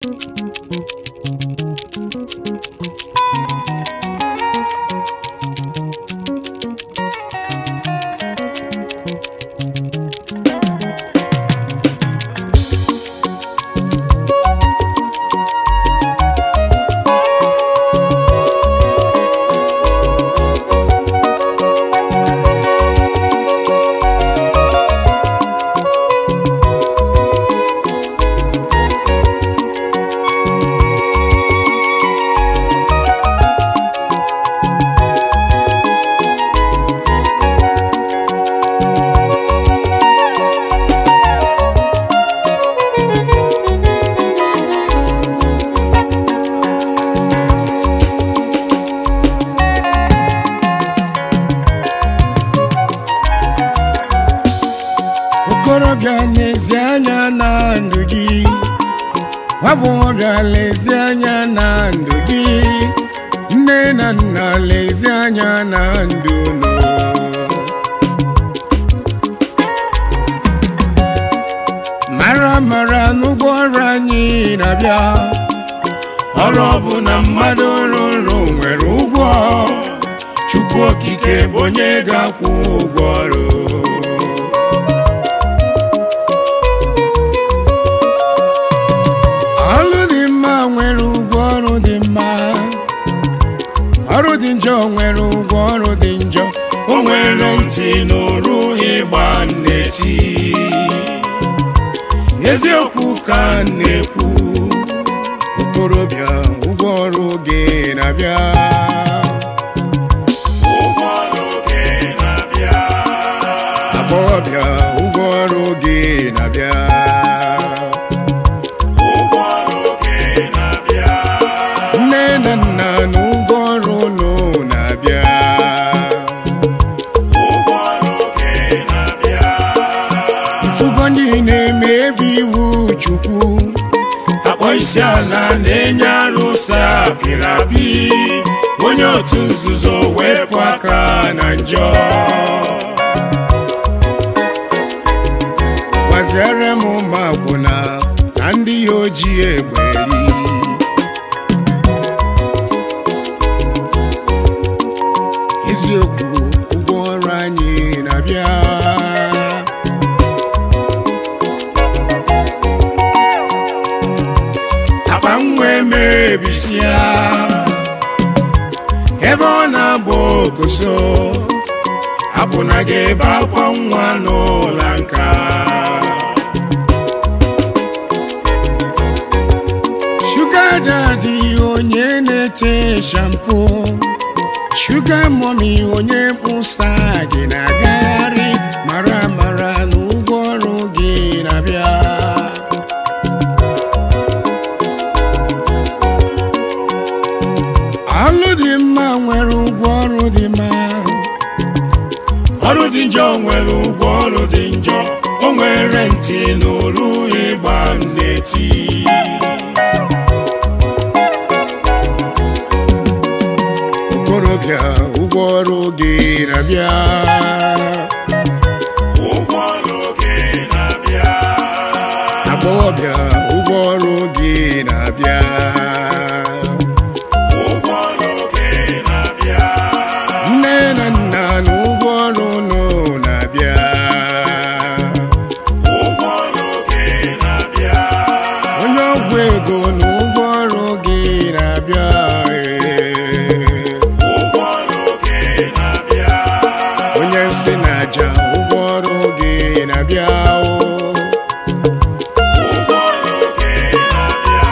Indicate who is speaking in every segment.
Speaker 1: okorobịa n'ezi anya na ndụ gị nwagbọghọbịa lezi anya na ndụ gị nne na nna lezi anya na ndụ unu mara mara n'ụgwọ ọrụ anyị na-abịa ọrụ ọbụla mmadụ rụrụ nwere ụgwọ chukwu okike bụ onye ga-akwụ ụgwọ ọrụ ọrụ dị mma nwere ụgwọ ọrụ dị mma ọrụ dị njọ nwere ụgwọ ọrụ dị njọ o nwere ntị n'oru ịgba nneti eziokwu ka m na-ekwu okorobịa ụgwọ ọrụ gị na-abịa
Speaker 2: ụgwọ ọrụ gị na-abịa
Speaker 1: agbọghọbịa ụgwọ ọrụ gị na-abịa
Speaker 2: ụgwọ ọrụ gị na-abịa
Speaker 1: nne na nna na ụgwọ ọrụ unu na-abịa
Speaker 2: ụgwọ ọrụ gị na-abịa
Speaker 1: mfugo ndị na-emebi iwu chukwu akpọ isi ala na-enye arụsị apịrị apị onye otu nzuzo wepụ aka na njọ gwaziere m ụmụ akwụna na ndị ya ojii egberi eziokwu ụgwọ ọrụ anyị na-abịa akpa nwa emebisia ebe ọ na-agba okoso apụna gị ebe akwa nwa n'ụlọ nka shuga dadi onye na-ete shampo shuga mọmi onye mkpụsa gị na-agagharị mara mara na ụgwọ ọrụ gị na-abịa ọrụ dị mma nwere ụgwọ ọrụ dị mma ọrụ dị njọ nwere ụgwọ ọrụ dị njọ o nwere ntị n'olu ịgba nneti okorobịa ụgwọ ọrụ gị na-abịa
Speaker 2: ụgwọ ọrụ gị na-abịa
Speaker 1: agbọghọbịa ụgwọ ọrụ gị na-abịa
Speaker 2: ụgwọ ọrụ gị na-abịa
Speaker 1: nne na nna na ụgwọ ọrụ unu na-abịa
Speaker 2: ụgwọ ọrụ gị na-abịa
Speaker 1: onye ọgwụ ego na ụgwọ ọrụ gị na-abịa ee.
Speaker 2: ụgwọ ọrụ gị na-abịa
Speaker 1: onye nsị na aja ụgwọ ọrụ gị na-abịa o.
Speaker 2: ụgwọ ọrụ gị na-abịa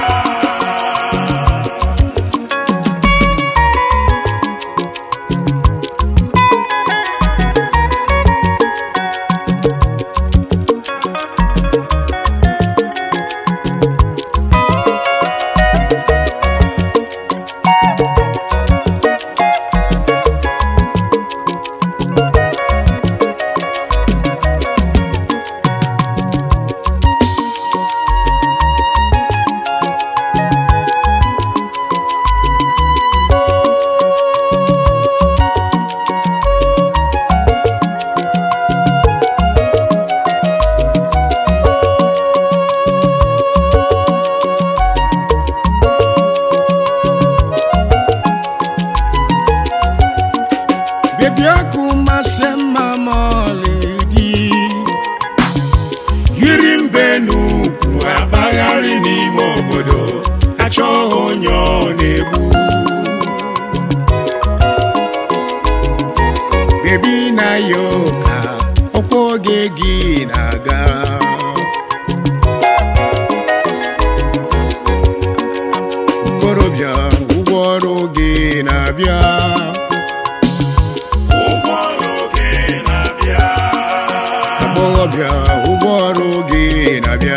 Speaker 1: okorobịa ụgwọ ọrụ gị na-abịa
Speaker 2: ụgwọ ọrụ gị na-abịa
Speaker 1: agbọghọbịa ụgwọ ọrụ gị na-abịa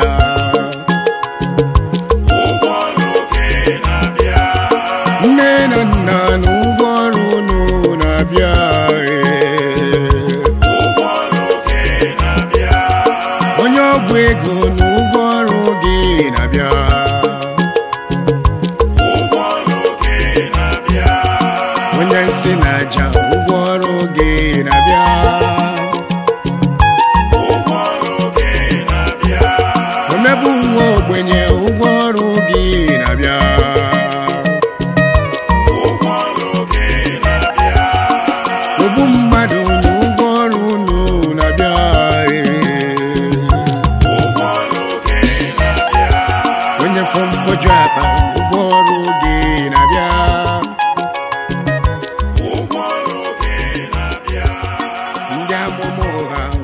Speaker 2: ụgwọ ọrụ gị na-abịa
Speaker 1: nne na nna na ụgwọ ọrụ unu na-abịa ee.
Speaker 2: ụgwọ ọrụ gị na-abịa
Speaker 1: onye ọgwụ ego na ụgwọ ọrụ gị na-abịa
Speaker 2: ụgwọ ọrụ gị na-abịa
Speaker 1: onye nsị na aja ụgwọ ọrụ gị na-abịa
Speaker 2: ụgwọ ọrụ gị na-abịa
Speaker 1: omebụ nwa ogbenye ụgwọ ọrụ gị na-abịa
Speaker 2: ụgwọ ọrụ gị na-abịa
Speaker 1: ogbu mmadụ na ụgwọ ọrụ unu na-abịa ee.
Speaker 2: ụgwọ ọrụ gị na-abịa
Speaker 1: onye fọmfoju akpa ụgwọ ọrụ gị na-abịa
Speaker 2: ụgwọ ọrụ gị na-abịa
Speaker 1: ndị amụma ụgha